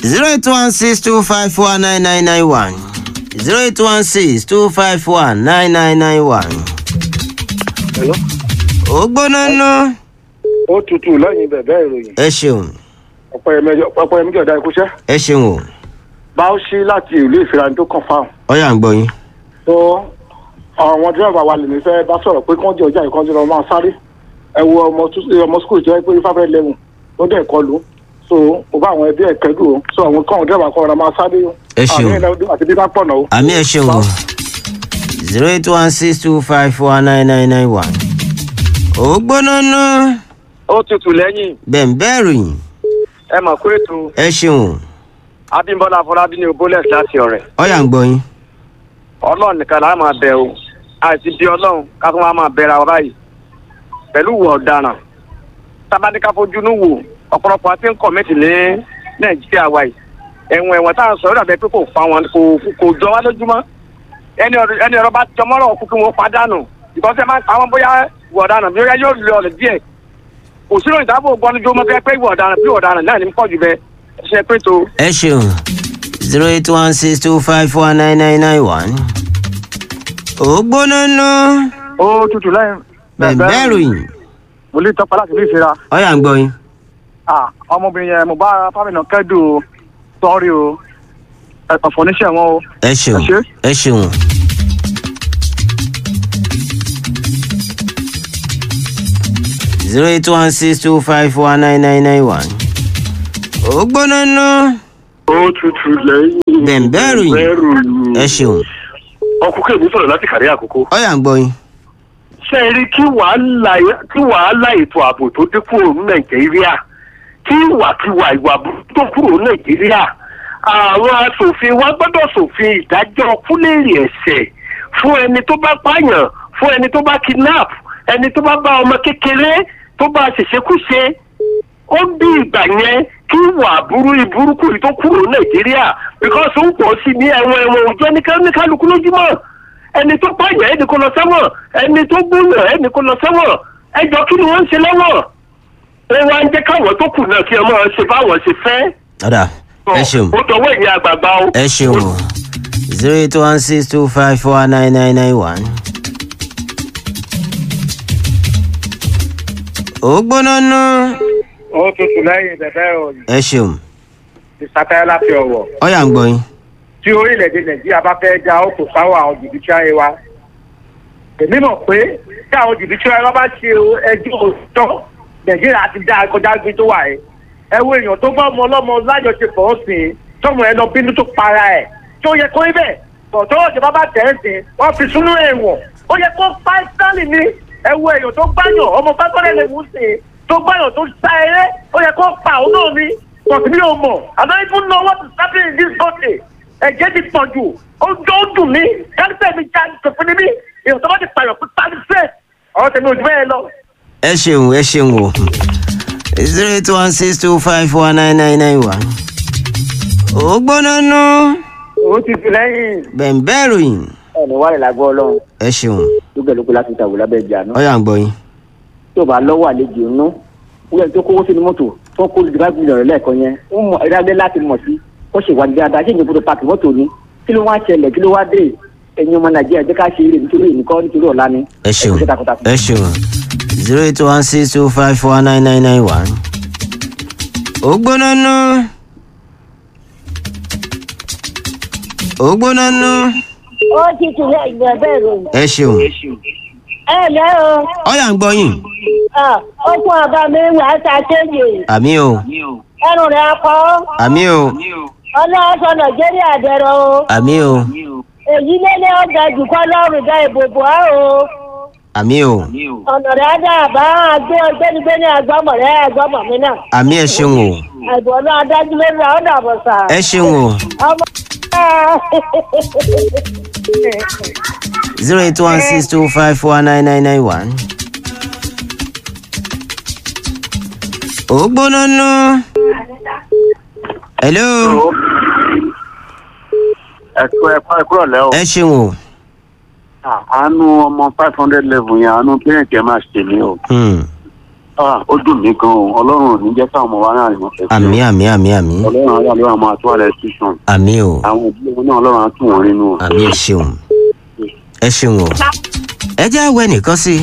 zero eight one six two five four nine nine nine one zero eight one six two five four nine nine nine one. Hello? ó gbóná ná. ó tutù lẹ́yìn bẹ̀bẹ̀ ìròyìn ẹ ṣeun ọ̀pọ̀yẹmí jọ̀dá ikúṣẹ́ ẹ ṣeun o báwọ̀ṣí láti ìlú ìfira tó kàn fáwọn. ọyà ń gbọ́ yín. tó àwọn dírẹ́bà wa lèmi fẹ́ bá sọ̀rọ̀ pé kán jẹ́ ọjà ìkànnì lọ́wọ́ máa sáré ẹ wo ọmọ tó- ọmọ skul tó yẹ pé fáfẹ́ lẹ́wọ̀n ó dẹ̀ kọlu so mo bá àwọn ẹbí ẹ̀ kẹ́dùn o so àwọn kan dírẹ́bà kan ọ̀rọ̀ máa sáré o. Ẹ ṣeun. àmì ìlẹ̀ àti bí bá pọ̀ náà o. àmì ẹ ṣeun o zero eight one six two five four nine nine nine one. ó gbóná ná. ó tutù lẹ́yìn bẹ̀ǹbẹ̀ ròyìn ẹ mọ̀ pé ètò ẹ ṣeun o abímbọ́lá afọlábí ní obolex láti ọ̀rẹ́ ọyà ń gbọ́ yín. ọlọ́run nìkan là á máa bẹ̀ o àìsí bí ọlọ́run ká tún wá máa bẹ̀rẹ̀ àwọn báyìí pẹ̀lú ìwà ọ̀daràn tábàdíkà fojúnú wò ọ̀pọ̀lọpọ̀ àti ń kọ̀mẹ́tì ní nàìjíríà wa yìí ẹ̀wọ̀n ẹ̀wọ̀n tá à ń sọ yóò dàbẹ̀ pé kò fa wọn kò kò jọ wá lójúmọ́ ẹni ọ̀rọ̀ ẹni ọ̀rọ̀ bá jọmọ́rọ̀ kú kí wọ́n padànù ìkọ́sẹ́ máa ń pa wọn bóyá ìwà ọ̀daràn bí ó yá yóò lé ọ̀rẹ́ díẹ̀ kò sínú ìdáàbò gbọ́njú ọmọ fẹ́ pé ìwà ọ̀daràn bí ìwà ọ̀daràn náà ní pọ̀ jù bẹ́ẹ̀ ṣe pé tó ẹ ṣeun zero eight one six two five four nine nine nine one. ó gbóná ná. ó tutù lẹ́yìn bẹ̀ǹbẹ̀ ròyìn mo lè tọ́pọ̀ láti bí ìfira ọyà ń gbọ́ yín. ọmọbìnrin yẹn mo bá fámìnà kẹ́dùn o sọ́ọ́rí o ọ̀fọ̀ oníṣẹ́ wọn o. ẹ ṣeun Ẹ ṣé. ẹ ṣeun. zero eight one six two five four nine nine nine one. ó gbóná ná. ó tutù lẹ́yìn. bẹ̀ǹbẹ̀ ròyìn bẹ̀rù ẹ ṣeun ọkùnkùn èmi sọ̀rọ̀ láti kàrí àkókò. ọyà ń gbọ́ yín. ṣé ẹ rí kí wàhálà kí wàhálà ètò ààbò tó dé kúrò ní nàìjíríà kí ìwàkiwà ìwà burúkú tó kúrò ní nàìjíríà àwọn asòfin wa gbọ́dọ̀ sòfin ìdájọ́ kúlẹ̀rì ẹ̀ṣẹ̀ fún ẹni tó bá pààyàn fún ẹni tó bá kidnap ẹni tó bá bá ọmọ kékeré tó bá ṣèṣekúṣe ó bí ìgbà yẹn kí ìwà burú ìburúkú yìí tó kúrò nàìjíríà because ó ń pọ̀ sí ní ẹ̀wọ̀n ẹ̀wọ̀n òjò ní ká- ní kálukú lójúmọ́ ẹni tó pààyàn ẹni kó lọ sẹ́wọ̀n ẹni tó gbóyàn ẹni kó lọ sẹ́wọ̀n ẹjọ́ kí ni wọ́n ń ṣe lẹ́wọ̀n ẹ wá ń jẹ́ káwọn tó kù náà kí ọmọ ṣe báwọn ṣe fẹ́. ọ̀dà ẹ ṣeun ó dọwọ́ ìyẹn àgbààgbà o. ẹ ṣeun o zero eight one six two five four nine nine nine one. ó gbóná ná. ó tutù lẹ́yìn bẹ̀bẹ̀ ìròyìn ẹ ṣeun ìsàtẹ́ láti ọ̀wọ̀. ọyà ń gbọ́ yín. tí orílẹ̀-èdè nàìjíríà bá fẹ́ já ó kò sáwọ́ àwọn jìbìtì ayé wa. èmi mọ̀ pé tí àwọn jìbìtì ayé wa bá ṣe ẹjọ́ òótọ́ nàìjíríà ti dá kọjá gbé tó wà ẹ́. ẹ wo èèyàn tó bá ọmọ ọlọ́mọ lájọṣepọ̀ ọ̀sìn tọmọ ẹ lọ bínú tó para ẹ̀ tó yẹ kó ibẹ̀ tọ̀tọ̀ ìjọba bá tẹ̀ ẹ́ sìn wọ́n fi súnú ẹ̀wọ̀n ó yẹ kó pa stanley ní ẹ wo èèyàn tó gbáyàn ọmọ pápẹ́rẹ́ lè mú sí i tó gbáyàn tó sá eré ó yẹ kó pa òun náà ní tọ̀sí mi ò mọ̀ àmọ́ even know what is happening in this country ẹ̀jẹ̀ ti pọ̀ jù ó jọ ó dùn mí kálífẹ̀ mi já tòfin ní mí èèyàn tó bá ti pààyàn fún kálífẹ̀ ọ̀rọ̀ tèmi ò jù bẹ́ẹ̀ lọ. ẹ ṣeun ẹ ṣeun o zero eight one six two five four nine nine nine one. ó gbóná ná. ó ti fi lẹ́yìn. bẹ̀ǹbẹ̀ ròyìn ẹni wà lè lágbó ọlọ́run ẹ ṣeun lúgbẹ̀lúgbẹ̀ láti tàwé lábẹ́ ìjà náà ọyà ń gbọ́ yín. tí ò bá lọ́wọ́ àlejò inú wíwẹ̀ tó kówó sínú mọ́tò tó kó ìdìbò mílíọ̀nù lẹ́ẹ̀kan yẹn ó mọ ìdágbé láti mọ̀ sí ó ṣèwádìí dáadáa ṣé ìyẹn gbọdọ̀ pààkì mọ́tò ni kí ló wá ṣẹlẹ̀ kí ló wá dé ẹ̀yin ọmọ nàìjíríà jẹ́ ká ṣe eré nítorí ìnìkọ́ nítorí ọ̀la ni ẹ ṣeun kú iṣẹ́ takuntakun. ẹ ṣeun zero eight one six two five four nine nine nine one. ó gbóná ná. ó gbóná ná. ó ti tún lé ìgbà bẹ́ẹ̀ rò. ẹ ṣeun ẹ lẹ́ o ọyà ń gbọ́ yín. Ah, ó fún ọba mi wà á ta kéje àmì o ẹnu rẹ̀ akọ àmì o ọlọ́sọ nàìjíríà dẹ̀rọ o àmì o èyí lélẹ̀ ọjà jùkọ́ lọ́rùn dá ìbòbò á o àmì o ọ̀nà rẹ̀ á dá àbá àgbé ọgbẹ́nigbẹ́ni àgbọ̀mọ̀ rẹ̀ àgbọ̀mọ̀ mi náà àmì ẹ ṣeun o àìbọ̀ náà adájú lórí ra ọ̀dà bọ̀ sà. ẹ ṣeun o ọmọ zero eight one six two five four nine nine nine one. ó gbóná ná. hello ẹ̀kú ẹ̀kú ẹ̀kúrọ̀ lẹ́ o. ẹ ṣeun o. àánú ọmọ five hundred level yẹn àánú parent ẹ̀ máa ṣe mí o. Hmm. ah ó dùn mí gan-an ọlọ́run ò ní jẹ́ káwọn ọmọ wa náà rìn wọ́n fẹ́ àmì àmì àmì àmì ọlọ́run ayé àlọ́ àwọn àtúwà rẹ̀ tuition àmì o àwọn ìdílé wọn náà ọlọ́run á tún wọn nínú o. àmì ẹ ṣeun ẹ ṣeun o ẹ jẹ́ àwẹ̀ nìkan sí i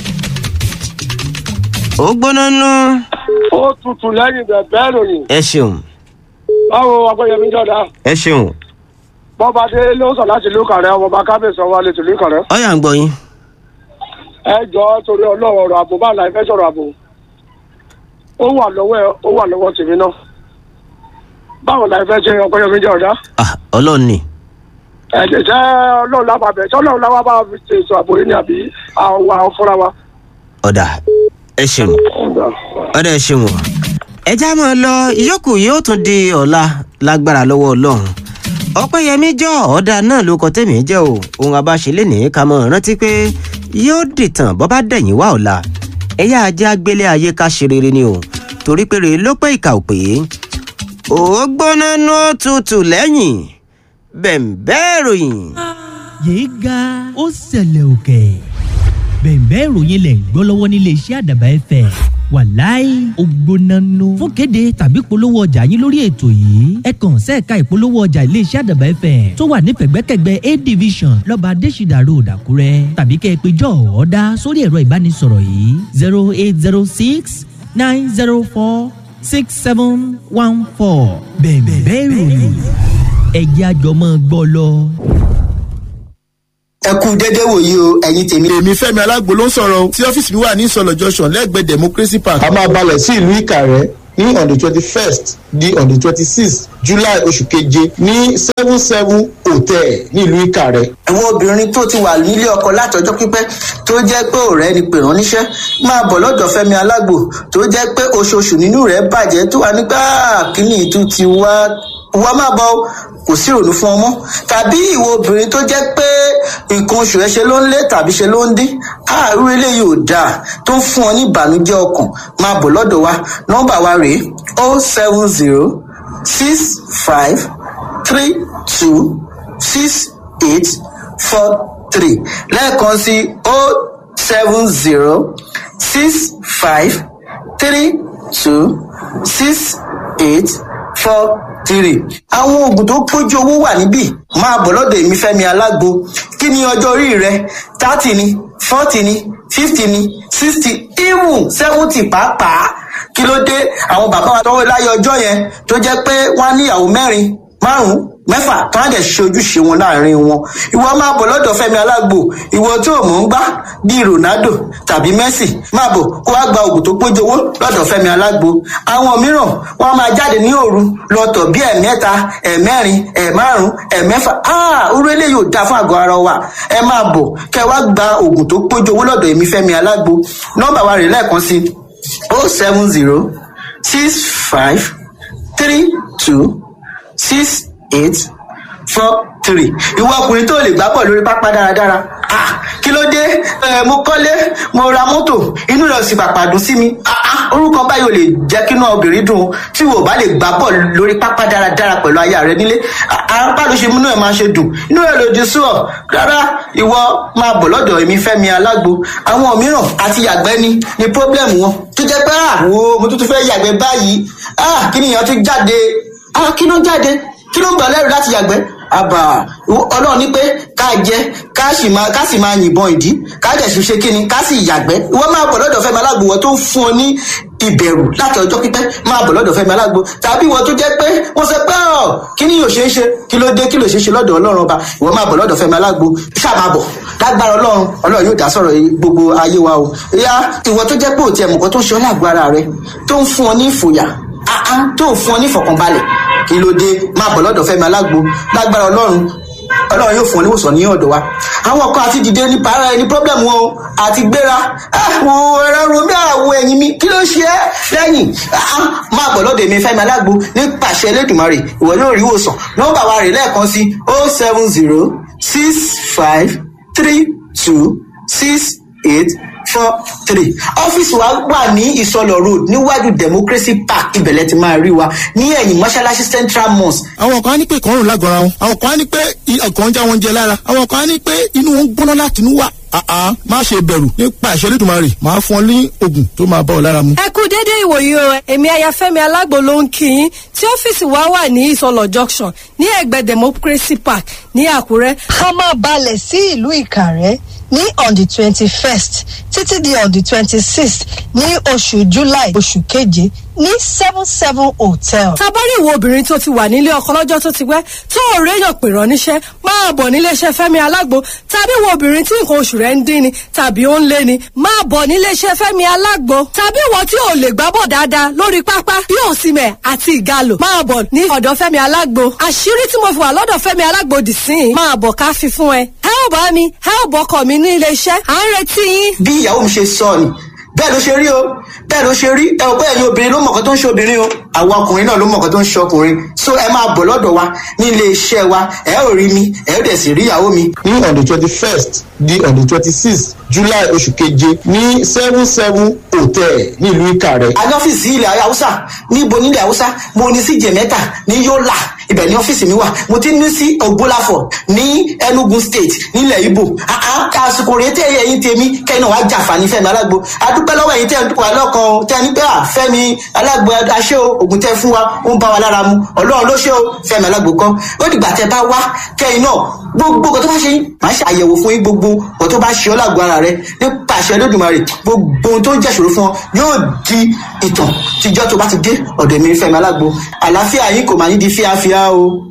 ó gbóná nú ó tutù lẹ́yìn bẹ̀bẹ̀ ìròyìn ẹ ṣeun báwo akọ́yẹmí jọ̀dá ẹ ṣeun bọ́ba dé ló sọ láti ìlú kàrẹ́ ọmọọba kábíyèsí ọwọ́ alẹ́ tìlú kàrẹ́ ọyà ń gbọ́ yín ẹ jọ torí ọlọ́run ọ̀rọ̀ àbò bá láì fẹ́ sọ̀rọ̀ àbò ó wà lọ́wọ́ ẹ ó wà lọ́wọ́ tèmi náà báwo láì fẹ́ ṣe ọkọ́yẹmí jọ̀dá Ah, ọlọ́run ni ẹ̀jẹ̀ jẹ́ ọlọ́run lábàbẹ̀ tí ọlọ́run láwá bá fi ṣe ètò àbò yìí ni àbí àwọn àwọn fúnra wa. ọ̀dà ẹ ṣeun ọ̀dà ẹ ṣeun o ẹ já mọ́ ọ lọ ìyókù yóò tún di ọ̀la lágbára lọ́wọ́ ọlọ́run ọpẹ́yẹmí jọ ọ̀dà náà ló kọ tèmi jẹ́ o ohun abáṣe lè ní ká mọ̀ rántí pé yóò dìtàn bọ́ bá dẹ̀yìn wá ọ̀la ẹ̀yà ajá gbélé ayé ká ṣe rere ni o torí pé rèé ló pé ìkà ò pé ó gbóná nú òtútù lẹ́yìn bẹ̀m̀bẹ́ ìròyìn. yéé ga ó ṣẹlẹ̀ òkè bẹ̀ẹ̀bẹ́ ìròyìn lẹ̀ ń gbọ́ lọ́wọ́ nílé iṣẹ́ àdàbà ẹ̀fẹ̀ wàláì ògbónánú fún kéde tàbí polówó ọjà yín lórí ètò yìí ẹ kàn sẹ́ẹ̀ka ìpolówó ọjà ilé iṣẹ́ àdàbà ẹ̀fẹ̀ tó wà ní pẹ̀gbẹ́kẹ̀gbẹ́ a division lọ́ba adésìdà road àkúrẹ́ tàbí kẹ́ ẹ pé jọ ọ̀ọ́dá sórí ẹ̀rọ ìbánisọ̀rọ̀ yìí zero eight zero six nine zero four six seven one four bẹ̀ẹ̀bẹ́ ìròyìn ẹ̀jẹ̀ àjọmọ́ gbọ́ lọ. ẹ kú dédé wòye o ẹ̀yin tèmi. èmi fẹ́mi alágbo ló ń sọ̀rọ̀ o tí ọ́fíìsì mi wà ní ìsọ̀lọ̀ junction lẹ́gbẹ̀ẹ́ democracy park. a máa balẹ̀ sí ìlú ìkàrẹ́ ní on the twenty first di on the twenty sixth july oṣù keje ní seven seven hotel ní ìlú ìkàrẹ́. àwọn obìnrin tó ti wà nílé ọkọ látọjọ́ pípẹ́ tó jẹ́ pé ọ̀rẹ́ ni pè rán níṣẹ́ máa bọ̀ lọ́dọ̀ fẹ́mi alágbo tó jẹ́ pé oṣooṣù nínú rẹ̀ bàjẹ́ tó wà nígbà kíní ìtú ti wá wá máa bọ̀ o, kò sí ìrònú fún ọmọ tàbí ìwọ obìnrin tó jẹ́ pé nǹkan oṣù ẹ ṣe ló ń lé tàbí ṣe ló ń dín àárú eléyìí ò dáa tó ń fún ọ ní ìbànújẹ́ ọkàn máa bọ̀ lọ́dọ̀ wa nọ́mbà wa rèé o seven zero six five three two six eight four three lẹ́ẹ̀kan sí o seven zero six five three two six eight four three. àwọn oògùn tó pójú owó wà níbí máa bọ̀ lọ́dọ̀ èmi fẹ́mi alágbo kí ni ọjọ́ orí rẹ thirty ni forty ni fifty ni sixty even seventy pàápàá kí ló dé àwọn bàbá wa tọwọ́ láyé ọjọ́ yẹn tó jẹ́ pé wọ́n á níyàwó mẹ́rin márùn-ún mẹ́fà tó á dẹ̀ ṣe ojúṣe wọn láàrin wọn ìwọ máa bọ̀ lọ́dọ̀ fẹ́mi alágbo ìwọ tó o mọ̀ ń gbá bíi ronaldo tàbí messi máa bọ̀ kó wá gba oògùn tó pójú owó lọ́dọ̀ fẹ́mi alágbo àwọn mìíràn wọ́n á máa jáde ní òru lọ́tọ̀ bíi ẹ̀mẹ́ta ẹ̀mẹ́rin ẹ̀márùn ẹ̀mẹ́fà áà orú eléyìí ò dáa fún àgọ́ ara wa ẹ máa bọ̀ kẹ́ wá gba oògùn tó pójú owó lọ́dọ̀ èmi fẹ́mi alágbo nọ́mbà wa rè lẹ́ẹ̀kan sí o seven zero six five three two six eight four three ìwọ ọkùnrin tó lè gbá bọ̀ lórí pápá dáradára ah kí ló dé ẹ mo kọ́lé mo ra mọ́tò inú rẹ̀ sì pàpà dùn sí mi ah ah orúkọ báyìí ò lè jẹ́ kínú obìnrin dùn tí wò bá lè gbá bọ̀ lórí pápá dáradára pẹ̀lú aya rẹ nílé apá ló ṣe múnú ẹ̀ máa ṣe dùn inú rẹ̀ lòdì sí ọ rárá ìwọ máa bọ̀ lọ́dọ̀ èmi fẹ́mi alágbo àwọn mìíràn àti yàgbẹ́ ni ni pọ́blẹ́mù wọn tó jẹ́ pé ah wo mo tún tún fẹ́ yàgbẹ́ báyìí ah kí nìyẹn tún jáde ah kí ló ń jáde kí ló ń gbà lẹ́rù láti yàgbẹ́ àbà ọlọ́run ní pé ká jẹ ká sì máa ká sì máa yìnbọn ìdí ká dẹ̀ sì ṣe kíni ká sì yàgbẹ́ ìwọ máa bọ̀ lọ́dọ̀ fẹ́mi alágbo wọ́n tó ń fún ọ ní ìbẹ̀rù láti ọjọ́ pípẹ́ máa bọ̀ lọ́dọ̀ fẹ́mi alágbo tàbí ìwọ tó jẹ́ pé wọ́n sọ pé ọ̀ kí ni yóò ṣe é ṣe kí ló dé kí ló ṣe é ṣe lọ́dọ̀ ọlọ́run ọba ìwọ máa bọ̀ lọ́dọ̀ fẹ́mi alágbo ṣáà máa bọ̀ lágbára ọlọ́run ọlọ́run yóò dá sọ̀rọ̀ gbogbo ayé wa o ìyá ìwọ tó jẹ́ pé òtí ẹ̀mùkọ́ tó ń ṣe ọ́ lágbo ara rẹ tó ń fún ọ ní ìfòyà tó ń fún ọ ní ìfọ̀kànbalẹ̀ kí ló dé máa bọ̀ lọ́dọ̀ fẹ́mi alágbo lágbára ọlọ́run ọlọ́run yóò fún ọ níwòsàn ní ọ̀dọ̀ wa àwọn kan àti dìde nípa ara ẹni pọ́blẹ́mù wọn o àti gbéra àwọn ẹ̀rọ romi àwọ̀ ẹ̀yìn mi kí ló ṣe é lẹ́yìn máa bọ̀ lọ́dọ̀ èmi fẹ́mi alágbo nípasẹ̀ elédùnmarè ìwọ yóò rí ìwòsàn nọ́mbà wa rè lẹ́ẹ̀kan sí o seven zero six five three two six eight four three ọ́fíìsì wa wà ní ìsọlọ̀ road níwájú democracy park ibẹ̀lẹ̀ ti máa rí wa ní ẹ̀yìn mọ́ṣáláṣí central mosque. àwọn kan á ní pé ìkọrùn lágọ̀ọ́ra wọn àwọn kan á ní pé ọkàn ń já wọn jẹ lára àwọn kan á ní pé inú wọn ń gbóná láti inú wá àá má ṣe bẹ̀rù nípa ìṣẹ́lẹ̀ ìdùnmarè máa fún ọ ní oògùn tó máa bá ọ lára mu. ẹ kú dédé ìwòyí o èmi ayafẹ́mi alágbo ló ń kí yín tí ọ́fíìsì wa wà ní ìsọlọ junction ní ẹ̀gbẹ́ democracy park ní àkúrẹ́. a máa balẹ̀ sí ìlú ìkàrẹ́ ní on the twenty first títí di on the twenty sixth ní oṣù july oṣù keje ní seven seven hotel. tabari ìwo obìnrin tó ti wà nílé ọkọ lọ́jọ́ tó ti pẹ́ tó ò réyàn pè rán níṣẹ́ máa bọ̀ níléeṣẹ́ fẹ́mi alágbo tàbí ìwo obìnrin tí nǹkan oṣù rẹ̀ ń dín ni tàbí ó ń lé ni máa bọ̀ níléeṣẹ́ fẹ́mi alágbo tàbí ìwọ tí ò lè gbábọ̀ dáadáa lórí pápá bí òsìmẹ̀ àti ìgalò máa bọ̀ ní ọ̀dọ̀ fẹ́mi alágbo àṣírí tí mo fi wà lọ́dọ̀ fẹ́mi alágbo dì sí i máa bọ̀ ká fi fún ẹ ẹ ò bá mi ẹ ò bọ́kọ̀ mi ní iléeṣẹ́ à ń retí yín. bí ìyàwó mi ṣe sọ ni bẹ́ẹ̀ ló ṣe rí o bẹ́ẹ̀ ló ṣe rí ẹ ò bẹ́ẹ̀ ni obìnrin ló mọ̀ọ́kan tó ń ṣe obìnrin o àwọn ọkùnrin náà ló mọ̀ọ́kan tó ń ṣe ọkùnrin so ẹ máa bọ̀ lọ́dọ̀ wa ní ilé iṣẹ́ wa ẹ ò rí mi ẹ ò dẹ̀ sì rí ìyàwó mi. ní on the twenty first di on the twenty sixth july oṣù keje ní seven seven hotel nílùú ìkàrẹ́. a ní ọ́fíìsì ilẹ̀ haúsá níbo nílẹ̀ haúsá mo ní sí jẹ̀mẹ́ta ní yọ́là ibẹ̀ ní ọ́fíìsì mi wà mo ti ní sí ògbólàfọ̀ ní enugu state nílẹ̀ ibo àsìkò rèé tẹ́ ẹ̀yìn tèmi kẹ́ni wàá jàǹfààní fẹ́mi alágbo adúpẹ́ lọ́wọ́ ẹ̀yìn tẹ́ ẹ̀ ń dúpọ̀ alọ́kan o tẹ́ ẹ ní pé à fẹ́mi alágbo aṣẹ́ o ògùn tẹ́ fún wa ó ń bá wa lára mu ọlọ́run ló ṣe o fẹ́mi alágbo kan ó dìgbà tẹ́ bá wá kẹ́yìn náà gbogbo nǹkan tó bá ṣe yín màá ṣe àyẹ̀wò fún yín gbogbo nǹkan tó bá ṣe ọ́ lágbo ara rẹ nípa àṣẹ lódùmarè gbogbo ohun tó ń jẹ́ṣòro fún ọ yóò di ìtàn tíjọ́ tó bá ti dé ọ̀dọ̀ mi fẹ́mi alágbo àlàáfíà yín kò máa ní di fíafíà o.